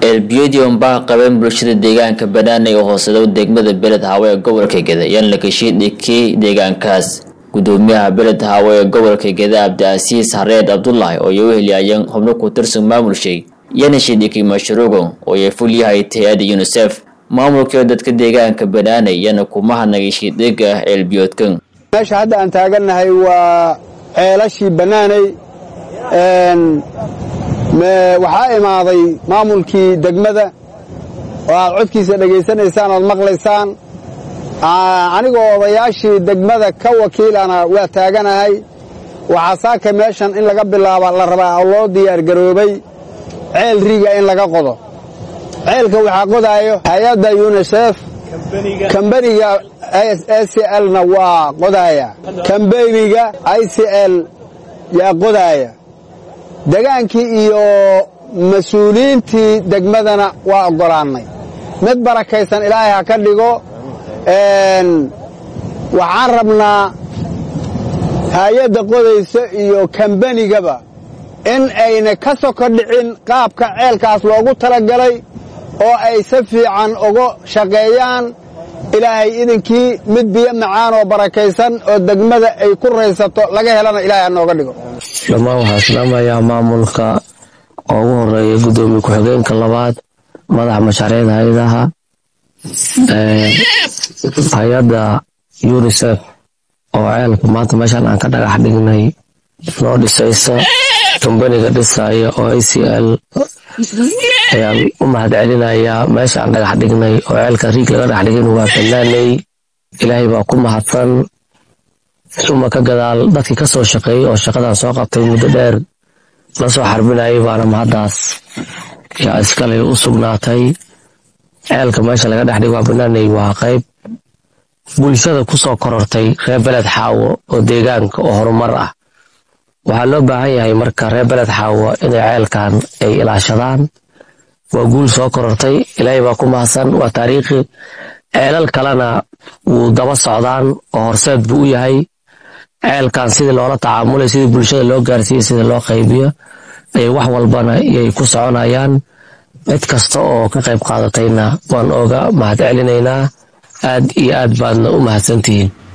ceelbiyadii baa qabeen bulshada deegaanka banaanay oo hooseedo degmada beled haawe ee gobolka geda yaan la kashiidhikii deegaankaas gudoomiyaha beled haawe ee gobolka geda cabdiasiis hareed cabdulaahi oo ay u heliyayeen xubno ku tirsan maamulshay yana shidhikii mashruucan oo ay fulyahay hay-adda unisef maamulka dadka deegaanka banaanay yana kuma hadnagay shiidhiga ceelbiyoodkan meesha hadda aan taagannahay waa ceelashii bannaanay waxaa imaaday maamulkii degmada oo aad codkiisa dhegaysanaysaan oad maqlaysaan anigoo odayaashii degmada ka wakiilana waa taaganahay waxaa saaka meeshan in laga bilaaba la rabaa oo loo diyaargaroobay ceel riga in laga qodo ceelka waxaa qodaayo hay-adda yunisef kambaniga a c lna waa qodaaya kambeniga i c l yaa qodaaya degaankii iyo mas-uuliyiintii degmadana waa oggolaannay mid barakaysan ilaahay ha ka dhigo waxaan rabnaa hay-adda qodaysa iyo kambanigaba in ayna ka soko dhicin qaabka ceelkaas loogu talagalay oo ay si fiican uga shaqeeyaan ilaahay idinkii mid biyo macaan oo barakaysan oo degmada ay ku raysato laga helana ilahay ha nooga dhigo dhammaan waxaa islaamayaa maamulka oo ugu horeeya guddoomiye ku-xigeenka labaad madaxa mashaariicda hay-adaha hay-adda unisef oo ceelka maanta meeshaan aan ka dhagax dhignay noo dhisaysa kambaniga dhisaya oo a c l ayaan u mahad celinayaa meesha aan dhagax dhignay oo ceelka riig laga dhex dhigin waa banaanay ilaahay baa ku mahadsan uma ka gadaal dadkii ka soo shaqeeyey oo shaqadan soo qabtay muddo dheer la soo xarbinayay baana mahaddaas yaa iskaley u sugnaatay ceelka meesha laga dhex dhigo waa banaanay waa qayb bulshada ku soo korortay reer beled xaawo oo deegaanka oo horumar ah waxaa loo baahan yahay marka reer beled xaawo inay ceelkan ay ilaashadaan waa guul soo korortay ilaahay baa ku mahadsan waa taariikhi ceelal kalena wuu daba socdaan oo horseed buu u yahay ceelkan sidii loola tacaamulay sidii bulshada loo gaarsiiyey sidii loo qaybiyo ayay wax walbana iyay ku soconayaan cid kasta oo ka qayb qaadatayna waan ooga mahad celinaynaa aad iyo aad baadna u mahadsantihiin